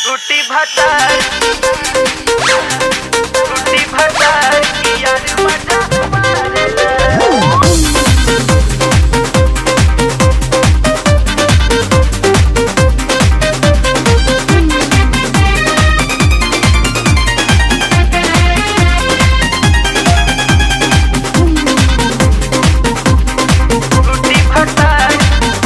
टूटी भतार टूटी भतार की यार मजा मारेला टूटी भतार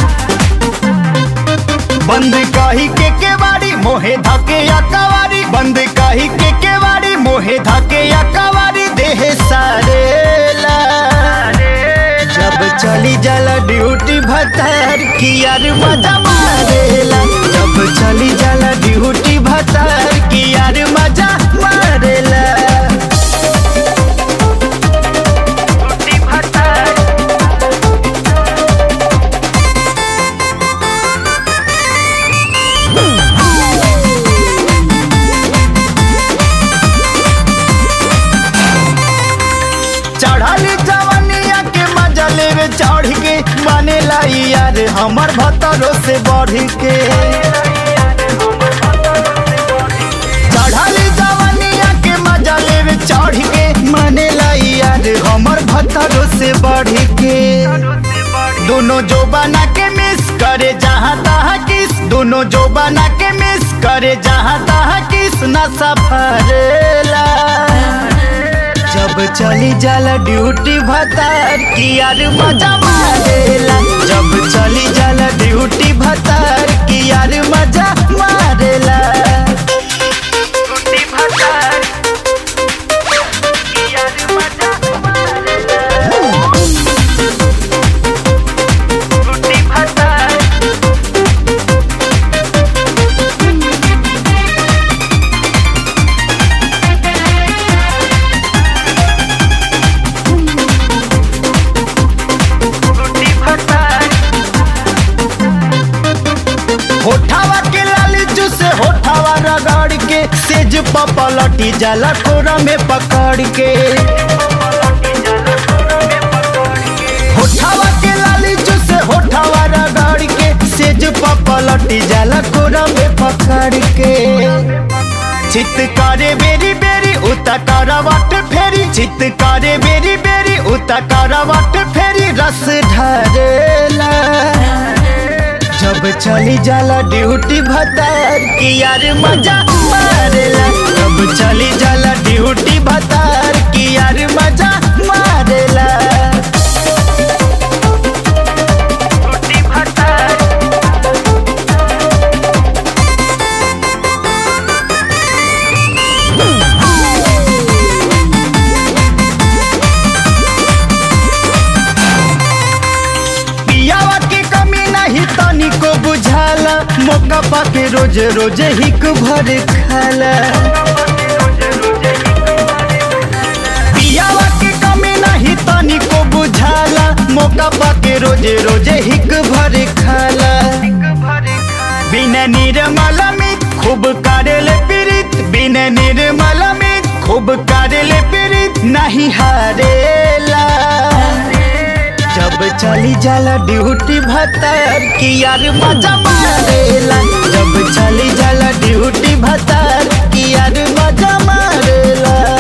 बंद काही के केवाड़ी मोहे धाके या कवारी बंद काही के केवाड़ी मोहे धाके या कवारी देह सारेला जब चली जाला ड्यूटी भतार की यार मजा मारेला जब चली जाला ड्यूटी भतार की यार मजा मारेला टूटी भतार चढ़ाली जवनिया के मजा लेवे चढ़ के माने लाई यार हमर भतरो से बढ़ के चढ़ाली जवनिया के मजा लेवे चढ़ के माने लाई यार हमर भतरो से बढ़ के दोनों जो बना के मिस करे जहाँ तहाँ किस दोनों जो बना के मिस करे जहाँ तहाँ किस न सफरेला जब चली जाला ड्यूटी भतार की यार मजा मारेला जब चली जाला ड्यूटी भतार की यार मजा मारेला टूटी भतार की यार मजा मारेला टूटी भतार टूटी भतार होठावा के लाली जूस होठावा रगड़ के सेज पपलटी जाला कोरा में पकड़ के होठावा के लाली जूस होठावा रगड़ के सेज पपलटी जाला कोरा में पकड़ के चित करे बेरी बेरी उता करवट फेरी चित करे बेरी बेरी उता करवट फेरी रस ढरेला जब चली जाला ड्यूटी भतार की यार मजा मारेला जब चली जाला ड्यूटी भतार की यार मजा मारेला टूटी भतार पियावा के कमी नहीं तनिको बुझाला मौका पाके रोज रोज हिक भर खाला पियावा के कमी नहीं तनिको बुझाला मौका पाके रोज रोज हिक भर खाला बिना निर्मल में खूब करेले पीड़ित बिना निर्मल में खूब करेले पीड़ित नहीं हारेला जब चली जाला ड्यूटी भतार की यार मजा मारेला जब चली जाला ड्यूटी भतार की यार मजा मारेला